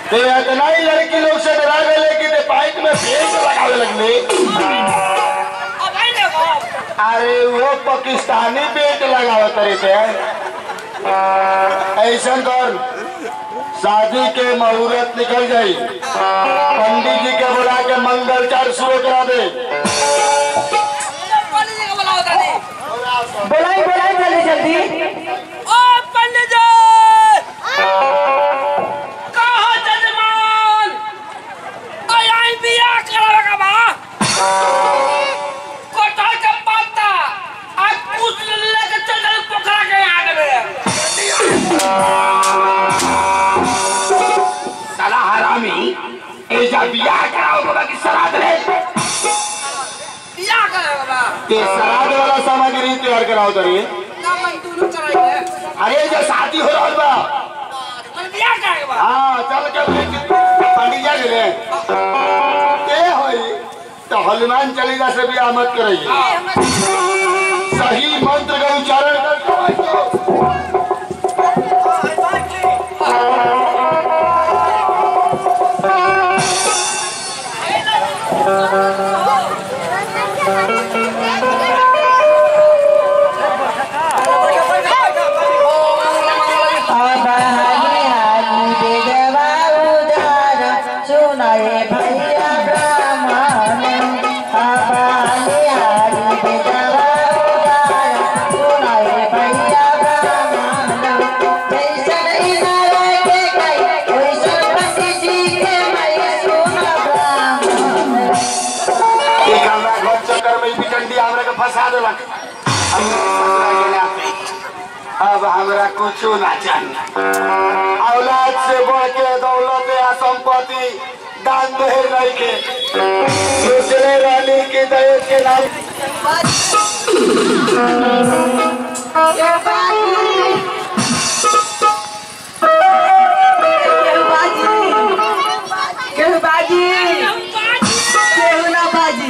ते इतना ही लड़की लोग से डरा गए कि ते पाइप में पेट लगावे लगले अब आई देखो अरे वो पाकिस्तानी पेट लगावे करे थे ऐसा कर शादी के मुहूर्त निकल गई पंडित जी के बुला के मंगलचार शुरू करा दे पंडित जी को बुलाओ दादी बोलाई बोलाई जल्दी जल्दी ओ पंडित जी कहाँ जजमान आई आई बिया करावे का बा कोठा के पत्ता आज कुछ लेके चल चल पोखरा के आगे में साला हरामी ऐसा बियाह कराओ बाबा की श्राद्ध रे बिया करावे का बा ते श्राद्ध वाला सामग्री तैयार कराओ तरी ना मन दोनों कराएंगे अरे जो शादी हो रहा बा मन बिया करावे का बा हाँ चल के पंडित जी ले के होई तो हनुमान चालीसा से भी मत करिए सही मंत्र का उच्चारण करके अब हाली हाली बेदवा उदार सुनाए भैया ब्राह्मण अब हाली हाली बेदवा उदार सुनाए भैया ब्राह्मण जैसन इनारे के कई वैसन पति जी के मैं सुना ब्राह्मण एक हमरा घर चक्कर में बिचंडी हमरा के फंसा देलक हम ससुरा गेला पे। अब हमरा कुछो ना चाहिए औलाद से बढ़ के दौलत या संपत्ति दान दहेज नहीं के सोचले रहली कि दहेज के नाम केहू बाजी केहू ना बाजी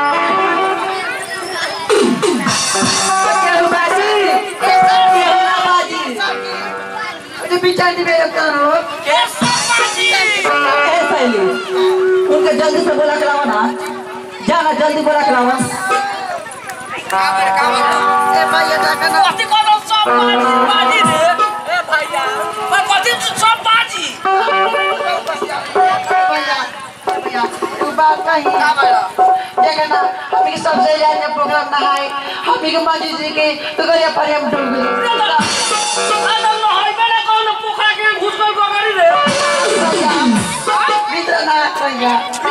केहू बाजी केहू ना बाजी अरे बिचारी मेरे करो कैसे बाजी ए सहेली उनके जल्दी से बोला करावा ना जाना जल्दी बोला करावा काबर काबर ए भैया देखा ना कथी कोनो सब बाजी बाजी रे ए भैया पर कथी सब बाजी भैया भैया तू बात कही का भैया देखा ना हम के सबसे ज्यादा प्रोग्राम ना है हम के माजी जी के तो गरिया पर हम डूब गए अरे न होई बेले कोनो पोखरा के घुस गई बगरी रे मित्र ना भैया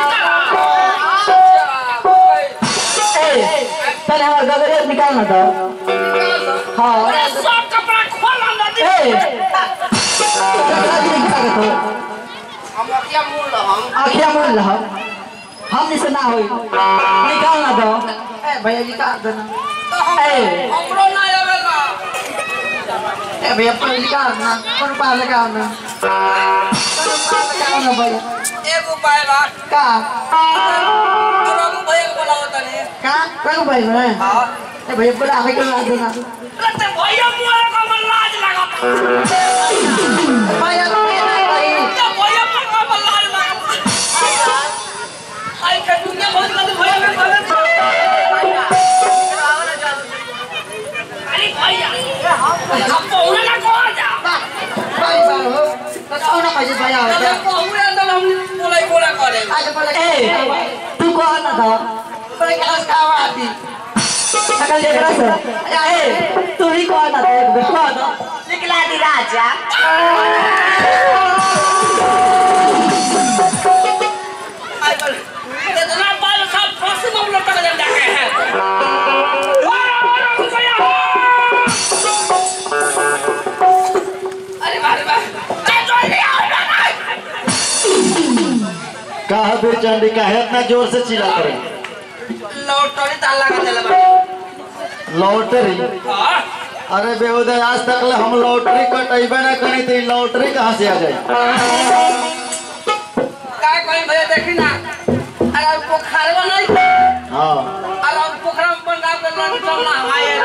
ए पहले हमारा गगरिया निकालना था हाँ अरे सब कपड़ा खोल नदी ए गगरिया भी निकाल के तो हम क्या मूल हम आखिया मोड़ रहा हम से ना होई निकालना दो ए भैया निकाल दो ना ए हमरो ना आवेला ए भैया पर निकाल ना कौन पा लगाओ ना कौन पा लगाओ ना भैया एक उपाय बा का और हम भैया को बोलाओ तनी का कौन भाई में हां ए भैया बोला आवे के ला देना रते भैया मुए को मन लाज लागत भैया तो ना भाई ये भैया पर को मन लाज लागत आई के दुनिया बहुत गंद भैया में बोले अरे भैया हम पौने ना को जा भाई बाबू तो कौन भाई भैया हो हम जा पौने अंदर हम बोले बोला करे आज बोला ए तू कौन ना था बोले क्लास का आती सकल देखरा से ए तू ही कौन ना था कौन निकला दी राजा आई बोले इतना बाल सब फांसी में लटक जाते हैं और और भैया अरे बारे बारे जल्दी आओ ना कहा फिर चंडी काहे इतना जोर से चिल्ला करे लौटरी ताला लगा देला बा लॉटरी हां अरे बेहुदय आज तक ले हम लॉटरी कटेबे ना करी थी लॉटरी कहाँ से आ जाए काय कोई भैया देखी ना अरे पोखरवा नहीं हाँ अरे पोखरा में बन गाँव के लड़ चलना हमारे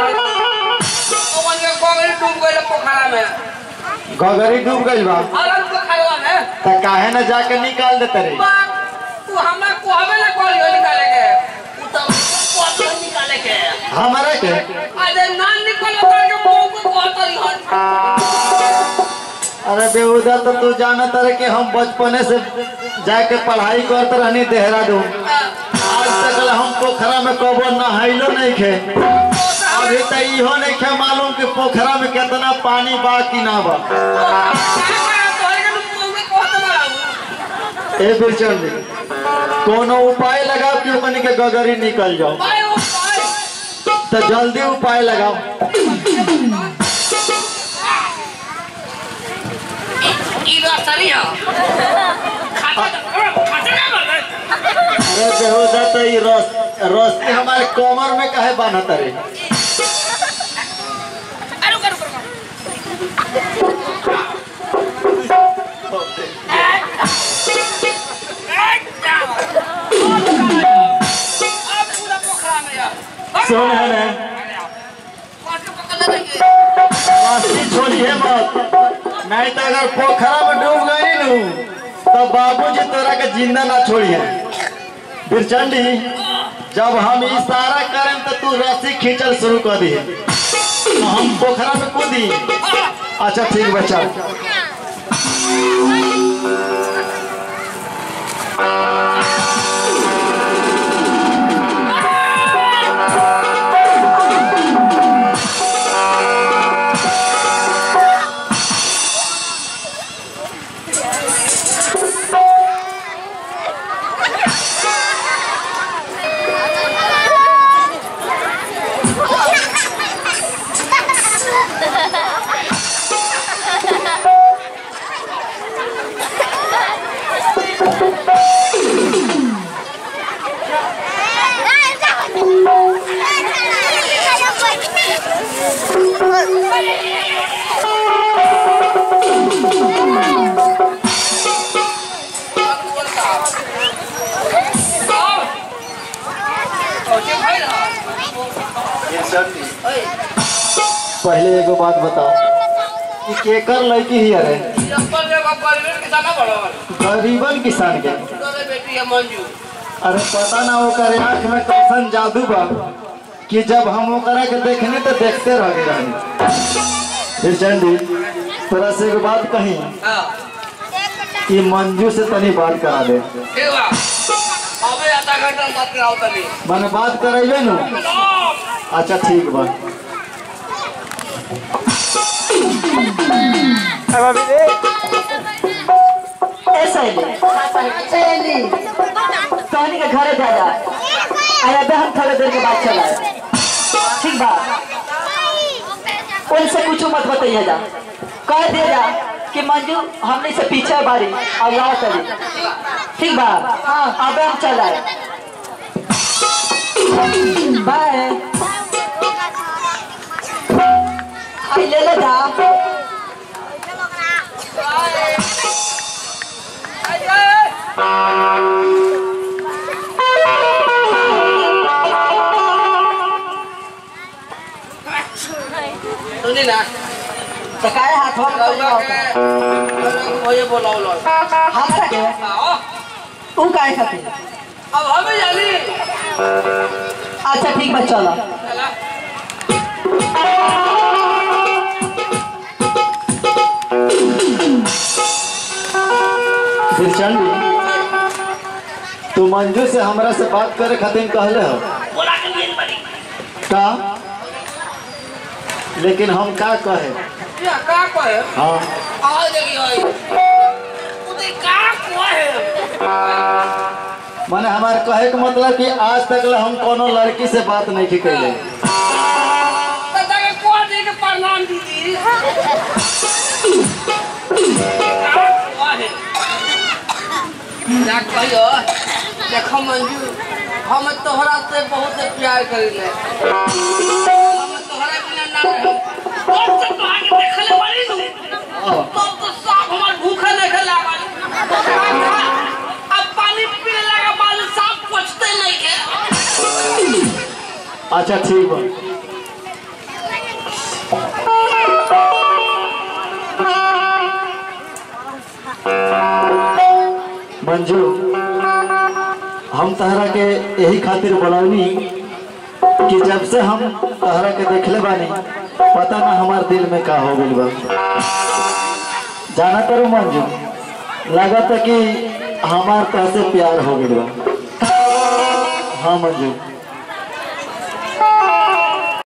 ओवन के गोगरी डूब गए पोखरा में गगरी डूब गई बा अरे पोखरवा में तो काहे न जाके निकाल देते रे बाप, तू हमरा कहबे ना करियो निकाले के तू तो कहतो निकाले के हमारे के अरे ना निकलो करके बहू को कहतो हन अरे बेहुदा तो तू जानत रहे कि हम बचपने से जाके पढ़ाई करते रहनी देहरादून आज तक ले हम पोखरा में कबो नहाइलो नहीं खे अभी तो इहो नहीं खे मालूम कि पोखरा में कितना पानी बा कि ना बा ए बिरचन जी कोनो उपाय लगाओ कि ओकनी के गगरी निकल जाओ तो जल्दी उपाय लगाओ अरे बेहुदा तो ये रस रस्ते हमारे कमर में काहे बांधत रे सुन है ना रस्सी छोड़िए मत नहीं तो अगर पोखरा में डूब गई नू तो बाबूजी तोरा के जिंदा ना छोड़िए बिरचंडी जब हम इशारा करें तो तू रस्सी खींचल शुरू कर दी तो हम पोखरा में कूदी अच्छा ठीक बच्चा पहले एगो बात बताओ कि केकर लड़की ही अरे गरीबन किसान के अरे पता ना ओकर आँख में कैसन जादू बा कि जब हम ओकरा के देखने तो देखते रह गए रहनी फिर चंडी तोरा से एगो बात कही कि मंजू से तनी बात करा दे आधा घंटा बात कराओ तनी मैंने बात करेबे नु अच्छा ठीक बा ए सहेली सहेली सोहनी के घरे जा जा आया बे हम थोड़े देर के बाद चला ठीक बा उनसे कुछ मत बताइए जा कह दे जा कि मंजू हमने से पीछे बारी और यहाँ चली ठीक बा हाँ अब हम चला बाय आई ले ले जा सुनी ना तो काहे हाथ हो रउआ के भैया बोलाओ हाथ रखे आओ तू काहे खातिर अब हमें जानी अच्छा ठीक बा चलो चला फिर चंडी तू मंजू से हमरा से बात करे खातिर कहले हो बोला के लिए बड़ी का लेकिन हम का कहे या का कहे हाँ आओ देखी होई उते का कहे माने हमारे कहे के मतलब कि आज तक ले हम कोनो लड़की से बात नहीं की कैले दादा के को दे के प्रणाम दीदी का कहे ना कहियो देखो मंजू हम तोहरा से बहुत प्यार करिले हम तोहरा बिना ना रहे तब से तो आगे देखले बारी नु तब तो साफ हमार भूखे नहीं लागल अब पानी पीने लगा बाल साफ पचते नहीं के अच्छा ठीक बा Thank मंजू हम तहरा के यही खातिर बोलौनी कि जब से हम तहरा के देखले बानी पता ना हमार दिल में का हो गइल बा जाना करो मंजू लागत कि हमार तह से प्यार हो गइल बा हाँ मंजू